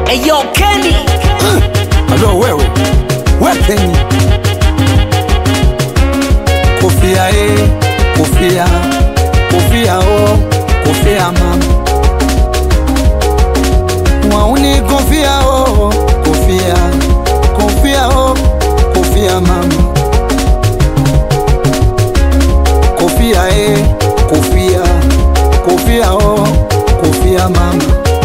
Eyo Kenny Alo wewe wekeni kofia e kofia kofia o kofia mama wauni kofia o kofia kofia o kofia mama kofia e kofia kofia o kofia mama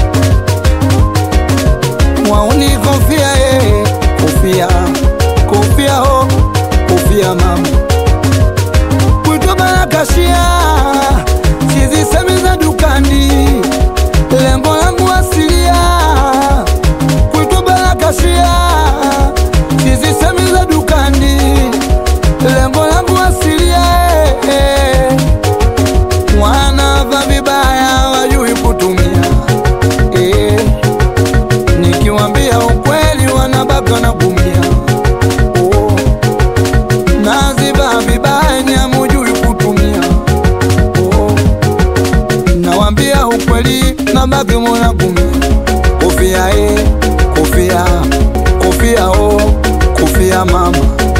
wauni kofia e kofia kofia o kofia mama kutobarakashia sizisemi za dukani lengo langu asilia kutobarakashia sizisemi za dukani lengo langu asilia eh, eh. wanava vibaya wajui kutumia eh nikiwambia ukweli wanabaka na kumia oh. naziba vibaya nyamujui kutumia oh. nawambia ukweli nabaki muna kumia kofia e kofia kofia o kofia mama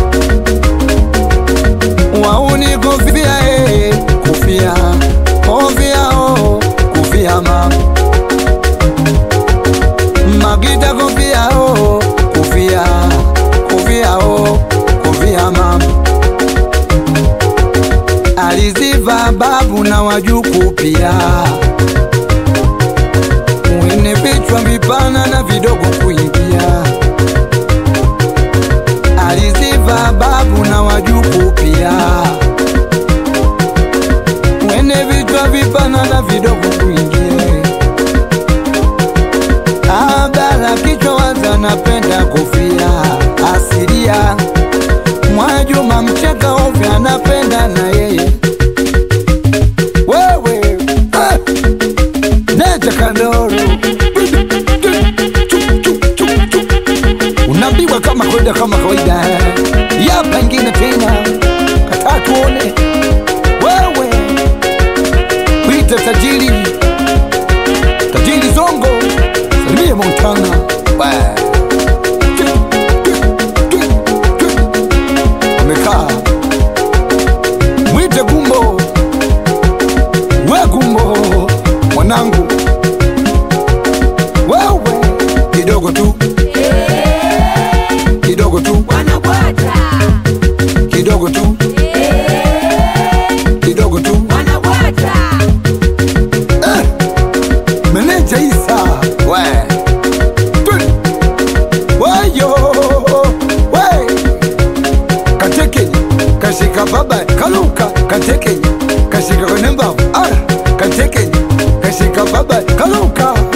wauni kofia e kofia kofia o kofia mama Magita kofia o kofia kofia o kofia mama aliziva babu na wajuku pia wene vichwa vipana na vidogo kuingia aliziva babu na wajuku pia wene vichwa vipana na vidogo kuingia Abala kichwa waza napenda kofia asilia Mwajuma mcheka ovya anapenda na yeye wewe ah, Neja Kandoro unaambiwa kama kawaida kama kawaida yapa ingine tena kataa tuone wewe kuita tajiri tajiri zongo salimia montana Wa. amekaa mwite gumbo we gumbo mwanangu wewe kidogo tu kidogo tu wanabwata kidogo tu kidogo tu wanabwata Eh, meneja Isa we Tuli. wayo we katekenye kashika baba kaluka katekenye kashika kwenye mbavu ara katekenye kashika baba kaluka